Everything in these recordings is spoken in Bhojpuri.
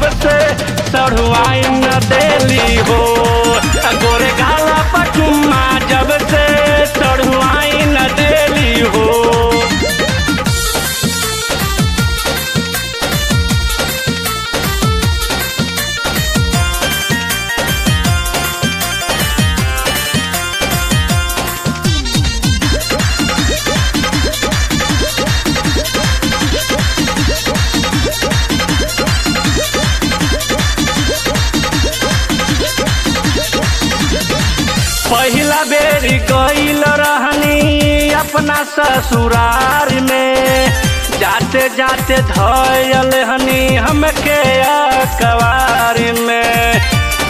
से सढ़ुआई न देली हो गोरे गाला पचुम्मा जब से सढ़ुआई न देली हो पहिला बेरी गईल रहनी अपना ससुरार में जाते जाते धयल हनी हमके अकबार में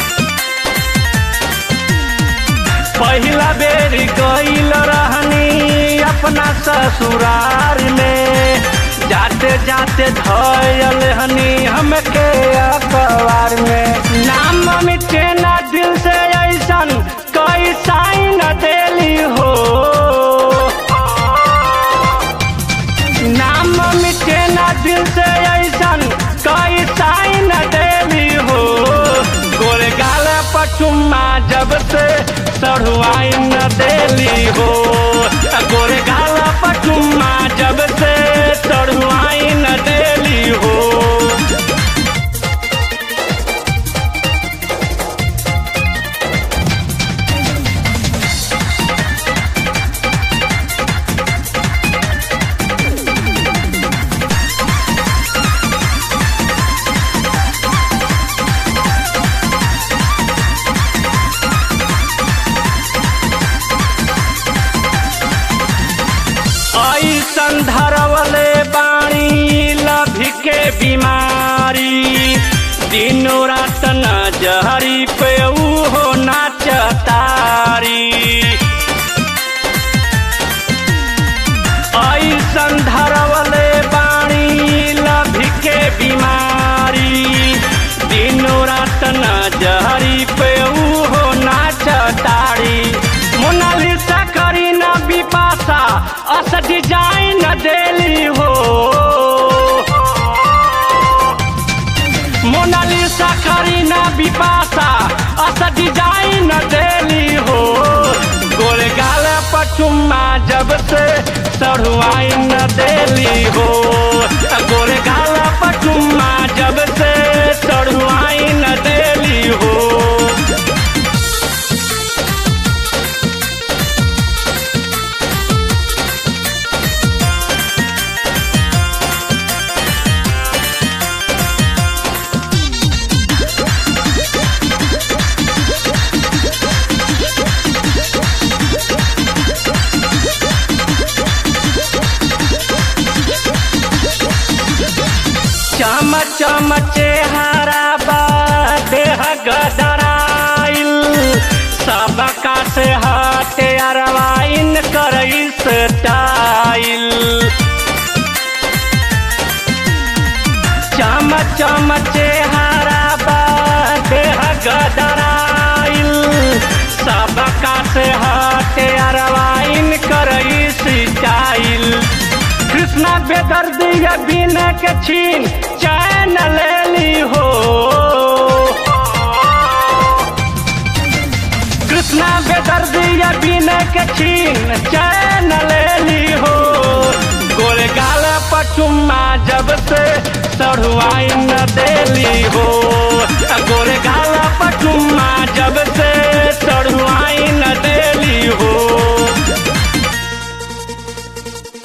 पहिला बेरी गईल रहनी अपना ससुरार में जाते जाते धयल हनी हमके अखबार में नाम मिटे ना दिल से ऐसन कोई साइन देली हो नाम मिटे ना दिल से ऐसन कोई साइन देली हो गोरे गाल पचुम्मा जब से सढ़ुआई न देली हो गोरे गाल पचुम्मा जब से सढ़ुआई न देली हो ऐसन धरवले बाणी लभी के बीमारी दिनो रात न जहरी पे हो नाचतारी ऐसन धरवले बाणी लभी के बीमारी दिनो रात न जहरी पे हो नाचतारी मोनालिसा करी न बिपाशा अस डिजाइन देली हो मोनालिसा करी न बिपाशा अस डिजाइन देली हो गोरे गाल पचुम्मा जब से सढ़ुआई न देली हो गोरे गाल पचुम्मा जब से सढ़ुआई न देली हो चम चम चेहरा बा देह गदराइल सबका से हटे अरवाइन करई स्टाइल चम चम चेहरा बा देह गदराइल सबका से हटे अरवाइन करई स्टाइल कृष्णा बेदर्दिया बिन के छीन चैन लेली हो कृष्णा बेदर्दिया बिन के छीन चैन लेली हो गोरे गाल पचुम्मा जब से सढ़ुआई न देली हो गोरे गाल